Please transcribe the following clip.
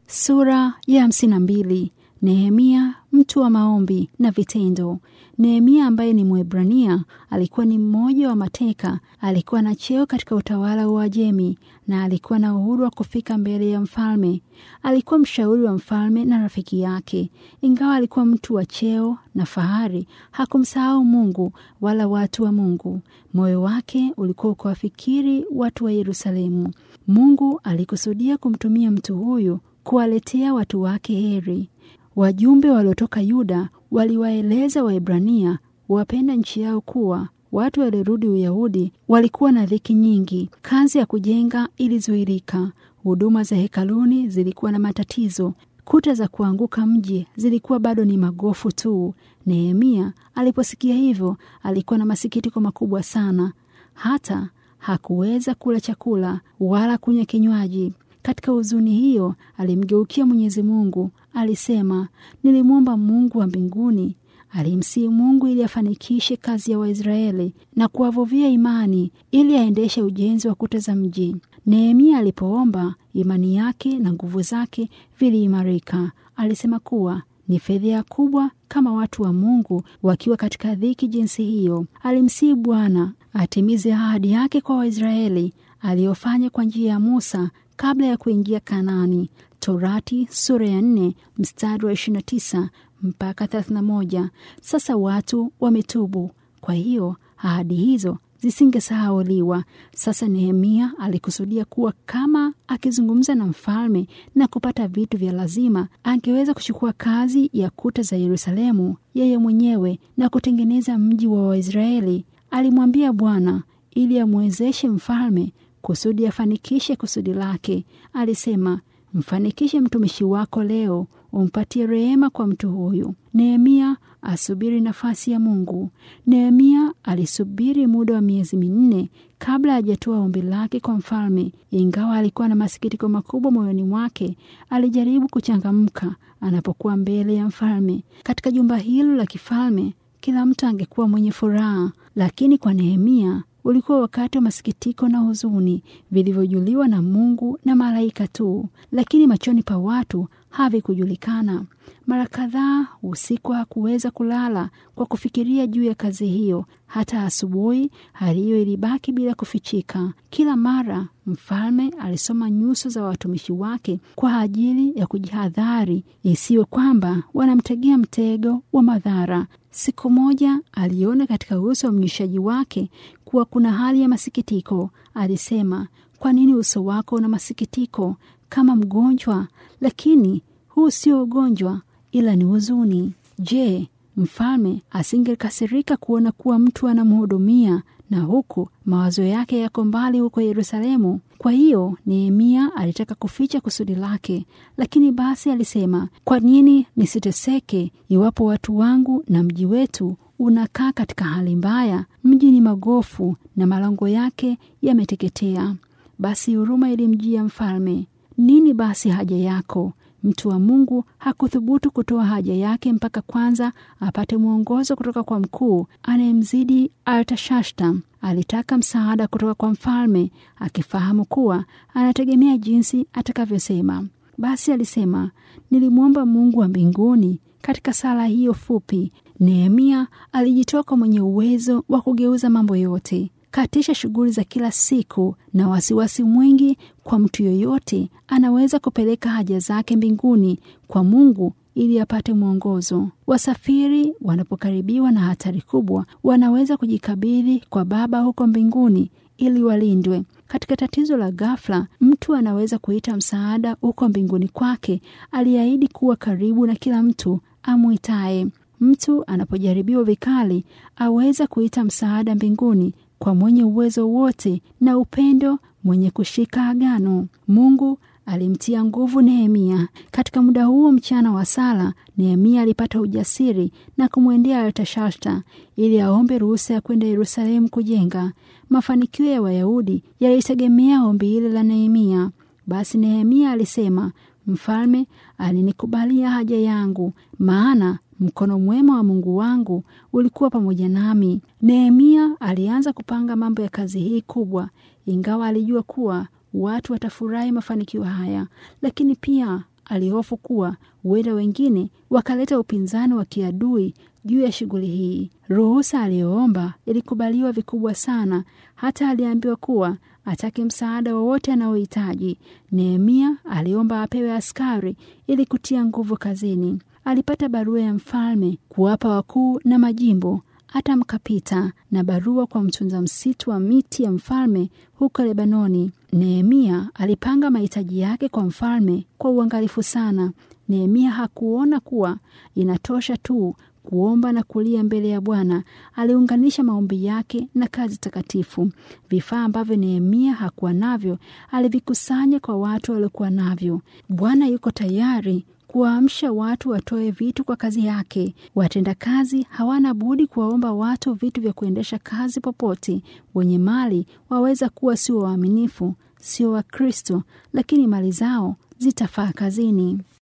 Sura ya hamsini na mbili. Nehemia mtu wa maombi na vitendo. Nehemia ambaye ni Mwebrania alikuwa ni mmoja wa mateka. Alikuwa na cheo katika utawala wa Uajemi na alikuwa na uhuru wa kufika mbele ya mfalme. Alikuwa mshauri wa mfalme na rafiki yake. Ingawa alikuwa mtu wa cheo na fahari, hakumsahau Mungu wala watu wa Mungu. Moyo wake ulikuwa ukiwafikiri watu wa Yerusalemu. Mungu alikusudia kumtumia mtu huyu kuwaletea watu wake heri. Wajumbe waliotoka Yuda waliwaeleza Waebrania wapenda nchi yao kuwa watu waliorudi Uyahudi walikuwa na dhiki nyingi. Kazi ya kujenga ilizuirika. Huduma za hekaluni zilikuwa na matatizo. Kuta za kuanguka mji zilikuwa bado ni magofu tu. Nehemia aliposikia hivyo, alikuwa na masikitiko makubwa sana, hata hakuweza kula chakula wala kunywa kinywaji. Katika huzuni hiyo alimgeukia Mwenyezi Mungu, alisema, nilimwomba Mungu wa mbinguni. Alimsihi Mungu ili afanikishe kazi ya Waisraeli na kuwavuvia imani ili aendeshe ujenzi wa kuta za mji. Nehemia alipoomba, imani yake na nguvu zake viliimarika. Alisema kuwa ni fedheha kubwa kama watu wa Mungu wakiwa katika dhiki jinsi hiyo. Alimsihi Bwana atimize ahadi yake kwa Waisraeli aliyofanya kwa njia ya Musa kabla ya kuingia Kanaani. Torati sura ya nne mstari wa 29 mpaka 31. Sasa watu wametubu, kwa hiyo ahadi hizo zisingesahauliwa. Sasa Nehemia alikusudia kuwa kama akizungumza na mfalme na kupata vitu vya lazima, angeweza kuchukua kazi ya kuta za Yerusalemu yeye mwenyewe na kutengeneza mji wa Waisraeli. Alimwambia Bwana ili amwezeshe mfalme kusudi afanikishe kusudi lake. Alisema, mfanikishe mtumishi wako leo, umpatie rehema kwa mtu huyu. Nehemia asubiri nafasi ya Mungu. Nehemia alisubiri muda wa miezi minne kabla hajatoa ombi lake kwa mfalme. Ingawa alikuwa na masikitiko makubwa moyoni mwake, alijaribu kuchangamka anapokuwa mbele ya mfalme. Katika jumba hilo la kifalme, kila mtu angekuwa mwenye furaha, lakini kwa Nehemia ulikuwa wakati wa masikitiko na huzuni vilivyojuliwa na Mungu na malaika tu, lakini machoni pa watu havikujulikana. Mara kadhaa usiku hakuweza kulala kwa kufikiria juu ya kazi hiyo. Hata asubuhi hali hiyo ilibaki bila kufichika. Kila mara mfalme alisoma nyuso za watumishi wake kwa ajili ya kujihadhari, isiwe kwamba wanamtegea mtego wa madhara. Siku moja aliona katika uso wa mnywishaji wake kuwa kuna hali ya masikitiko. Alisema, kwa nini uso wako una masikitiko kama mgonjwa? Lakini huu sio ugonjwa, ila ni huzuni. Je, mfalme asingekasirika kuona kuwa mtu anamhudumia na huku mawazo yake yako mbali huko Yerusalemu? Kwa hiyo Nehemia alitaka kuficha kusudi lake, lakini basi alisema, kwa nini nisiteseke iwapo watu wangu na mji wetu unakaa katika hali mbaya? Mji ni magofu na malango yake yameteketea. Basi huruma ilimjia mfalme. Nini basi haja yako? Mtu wa Mungu hakuthubutu kutoa haja yake mpaka kwanza apate mwongozo kutoka kwa mkuu anayemzidi Artashasta. Alitaka msaada kutoka kwa mfalme, akifahamu kuwa anategemea jinsi atakavyosema. Basi alisema, nilimwomba Mungu wa mbinguni. Katika sala hiyo fupi, Nehemia alijitoka mwenye uwezo wa kugeuza mambo yote katisha shughuli za kila siku na wasiwasi mwingi kwa mtu yoyote anaweza kupeleka haja zake mbinguni kwa Mungu ili apate mwongozo. Wasafiri wanapokaribiwa na hatari kubwa, wanaweza kujikabidhi kwa Baba huko mbinguni ili walindwe. Katika tatizo la ghafla, mtu anaweza kuita msaada huko mbinguni kwake, aliahidi kuwa karibu na kila mtu amwitaye. Mtu anapojaribiwa vikali, aweza kuita msaada mbinguni kwa mwenye uwezo wote na upendo, mwenye kushika agano. Mungu alimtia nguvu Nehemia. Katika muda huo mchana wa sala, Nehemia alipata ujasiri na kumwendea Artashasta ili aombe ruhusa ya kwenda Yerusalemu kujenga. Mafanikio ya Wayahudi yalitegemea ombi hili la Nehemia. Basi Nehemia alisema, mfalme alinikubalia haja yangu, maana mkono mwema wa Mungu wangu ulikuwa pamoja nami. Nehemia alianza kupanga mambo ya kazi hii kubwa, ingawa alijua kuwa watu watafurahi mafanikio haya, lakini pia alihofu kuwa huenda wengine wakaleta upinzani wa kiadui juu ya shughuli hii. Ruhusa aliyoomba ilikubaliwa vikubwa sana, hata aliambiwa kuwa atake msaada wowote anaohitaji. Nehemia aliomba apewe askari ili kutia nguvu kazini. Alipata barua ya mfalme kuwapa wakuu na majimbo hata mkapita na barua kwa mtunza msitu wa miti ya mfalme huko Lebanoni. Nehemia alipanga mahitaji yake kwa mfalme kwa uangalifu sana. Nehemia hakuona kuwa inatosha tu kuomba na kulia mbele ya Bwana. Aliunganisha maombi yake na kazi takatifu. Vifaa ambavyo Nehemia hakuwa navyo alivikusanya kwa watu waliokuwa navyo. Bwana yuko tayari kuwaamsha watu watoe vitu kwa kazi yake. Watendakazi hawana budi kuwaomba watu vitu vya kuendesha kazi popote. Wenye mali waweza kuwa sio waaminifu, sio Wakristo, lakini mali zao zitafaa kazini.